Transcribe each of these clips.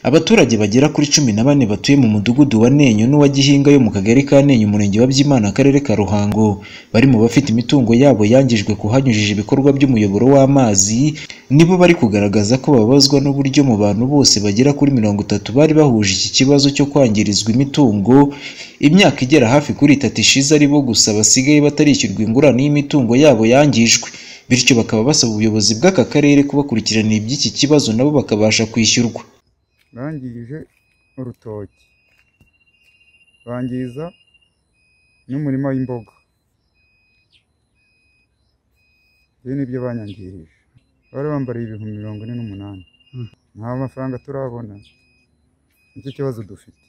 Abaturage bagera kuri cumi na bane batuye mu mudugudu wa Nenyo n'uwa Gihinga yo mu kagari ka Nenyo umurenge wa Byimana akarere ka Ruhango bari mu bafite imitungo yabo yangijwe ku hanyujijwe ibikorwa by'umuyoboro w'amazi nibo bari kugaragaza ko bababazwa n'uburyo mu bantu bose bagera kuri mirongo itatu bari bahuje iki kibazo cyo kwangirizwa imitungo imyaka igera hafi kuri itatu ishize aribo gusa basigaye batarishyurwa ingurane y'imitungo yabo yangijwe bityo bakaba basaba ubuyobozi bw'aka karere kubakurikiranira iby'iki kibazo nabo bakabasha kwishyurwa bangije urutoki bangiza n'umurima w'imboga ibi ni byo banyangirije bari bambariye ibihumbi mirongo ine n'umunani nta mafaranga turabona nicyo kibazo dufite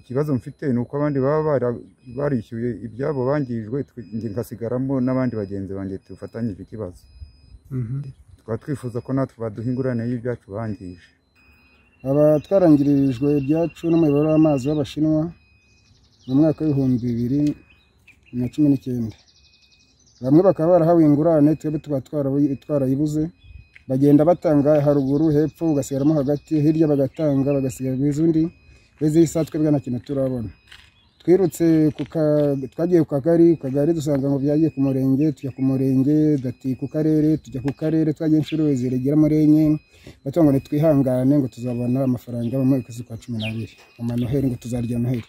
ikibazo mfite ni uko abandi baba bara- barishyuye ibyabo bangirijwe twe- njye ngasigaramo n'abandi bagenzi banjye tufatanyije ikibazo tukaba twifuza ko natwe baduha ingurane y'ibyacu bangije aba twarangirijwe ibyacu n'umuyoboro w'amazi w'abashinwa mu mwaka w'ibihumbi bibiri na cumi n'icyenda bamwe bakaba barahawe ingurane twebwe tuba twarabu- twarayibuze bagenda batanga haruguru hepfo ugasigaramo hagati hirya bagatanga bagasigarwa izindi bezisa twebwe nta kintu turabona twirutse ku ka- twagiye ku kagari ku kagari dusanga ngo byagiye ku murenge tujya ku murenge dati ku karere tujya ku karere twagiye inshuro ziragera muri enye batubwira ngo nitwihangane ngo tuzabona amafaranga mu kwezi kwa cumi n'abiri ama noheli ngo tuzarya noheli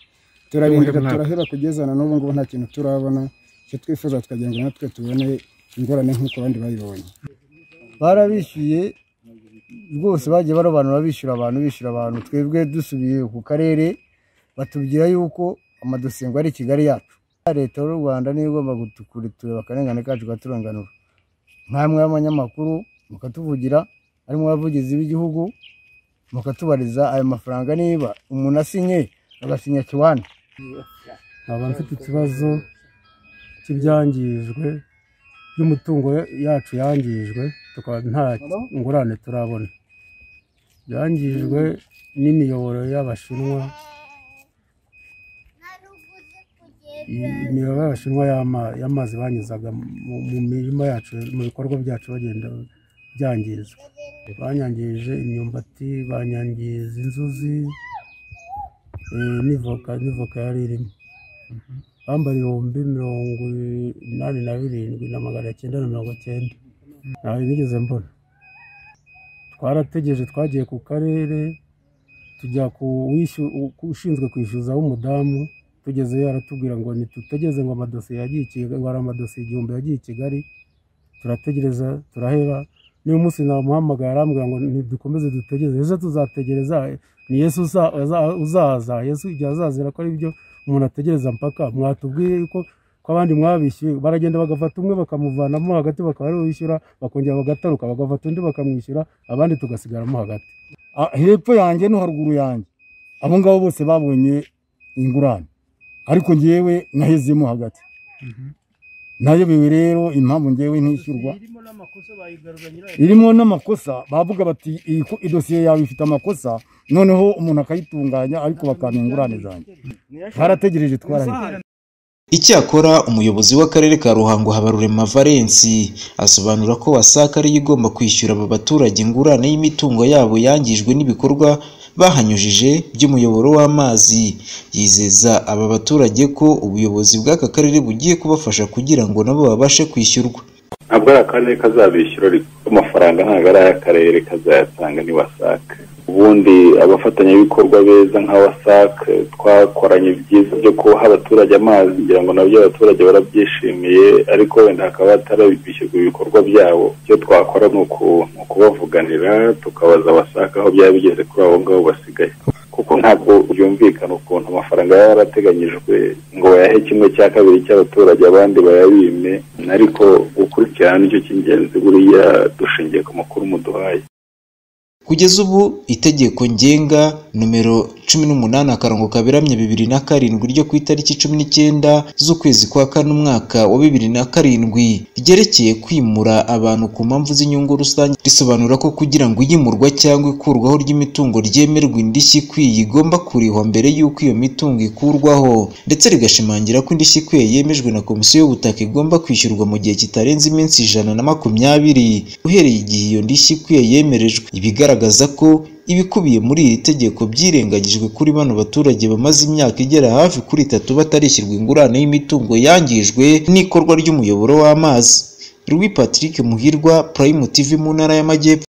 turarindira turaheba kugeza na n'ubu ngubu nta kintu turabona icyo twifuza tukagira ngo natwe tubone ingorane nk'uko abandi bayibonye barabishyuye rwose bagiye barobanura bishyura abantu bishyura abantu twebwe dusubiye ku karere batubwira yuko amadosiye ngo ari i kigali yacu leta y'u rwanda niyo igomba kutureba akarengane kacu ikaturenganura nkamwe y'abanyamakuru mukatuvugira harimo abavugizi b'igihugu mukatubariza ayo mafaranga niba umuntu asinye agasinya kiwani nkaba mfite ikibazo cy'ibyangijwe by'umutungo yacu yangijwe tukaba nta ngurane turabona byangijwe n'imiyoboro y'abashinwa i- imiyoboro y'abashinwa y'ama- y'amazi banyuzaga mu- mu mirima yacu mu bikorwa byacu bagenda byangiza banyangirije imyumbati banyangiriza inzuzi eh, n'ivoka n'ivoka yari irimo bambara ibihumbi mirongo inani na birindwi na magana cyenda na mirongo cyenda ntawe nigeze mbona twarategereje twagiye ku karere tujya ku wishu- ku ushinzwe kwishyuza w'umudamu tugezeyo aratubwira ngo ntitutegereze ngo amadosiye yagiye i Kigali ngo hari amadosiye igihumbi yagiye i Kigali turategereza turaheba niba umunsi namuhamagaye arambwira ngo ntidukomeze dutegereze ese tuzategereza ni yesu uza- uza- uzaza yesu igihe azazira ko ari byo umuntu ategereza mpaka mwatubwiye yuko ko abandi mwabishyuye baragenda bagafata umwe bakamuvanamo hagati bakaba ariwe wishyura bakongera bagataruka bagafata undi bakamwishyura abandi tugasigaramo hagati Ah, hepfo yanjye no haruguru yanjye abo ngabo bose babonye ingurane ariko ngewe nahezemo hagati nayobewe rero impamvu ngewe ntishyurwa irimo n'amakosa bavuga bati iyi ko- idosiye yawe ifite amakosa noneho umuntu akayitunganya ariko bakampa ingurane zanjye twarategereje twarahita Icyakora umuyobozi w'akarere ka Ruhango Habarurema Valensi asobanura ko WASAC ariyo igomba kwishyura aba baturage ingurane y'imitungo yabo yangijwe n'ibikorwa bahanyujije by'umuyoboro w'amazi yizeza aba baturage ko ubuyobozi bw'aka karere bugiye kubafasha kugira ngo nabo babashe kwishyurwa ntabwo ari akarere kazabishyura ariko amafaranga ntabwo ari ay'akarere kazayatanga ni wasake ubundi abafatanyabikorwa beza nka wasake twakoranye ibyiza byo kubaha abaturage amazi ngira ngo nabyo abaturage barabyishimiye ariko wenda hakaba hatarabishyurwa ibikorwa byabo icyo twakora ni uku- ni ukubavuganira tukabaza wasake aho byaba bigeze kuri abo ngabo basigaye kuko ntabwo byumvikana ukuntu amafaranga yaba yarateganyijwe ngo bayahe kimwe cya kabiri cy'abaturage abandi bayabime ariko gukurikirana nicyo cy'ingenzi buriya dushingiye ku makuru muduhaye Kugeza ubu itegeko ngenga nomero 18 akarongo kaberamye 2007 ryo ku itariki 19 z'ukwezi kwa kane umwaka wa 2007 ryerekeye kwimura abantu ku mpamvu z'inyungu rusange risobanura ko kugira ngo iyimurwa cyangwa ikurwaho ry'imitungo ryemerwe indishyi ikwiye igomba kurihwa mbere y'uko iyo mitungo ikurwaho ndetse rigashimangira ko indishyi ikwiye yemejwe na komisiyo y'ubutaka igomba kwishyurwa mu gihe kitarenze iminsi ijana na makumyabiri uhereye igihe iyo ndishyi ikwiye yemerejwe ibigaragaza ko ibikubiye muri iri tegeko byirengagijwe kuri bano baturage bamaze imyaka igera hafi kuri itatu batarishyurwa ingurane y'imitungo yangijwe n'ikorwa ry'umuyoboro w'amazi Louis Patrick Muhirwa Prime TV mu ntara y'Amajyepfo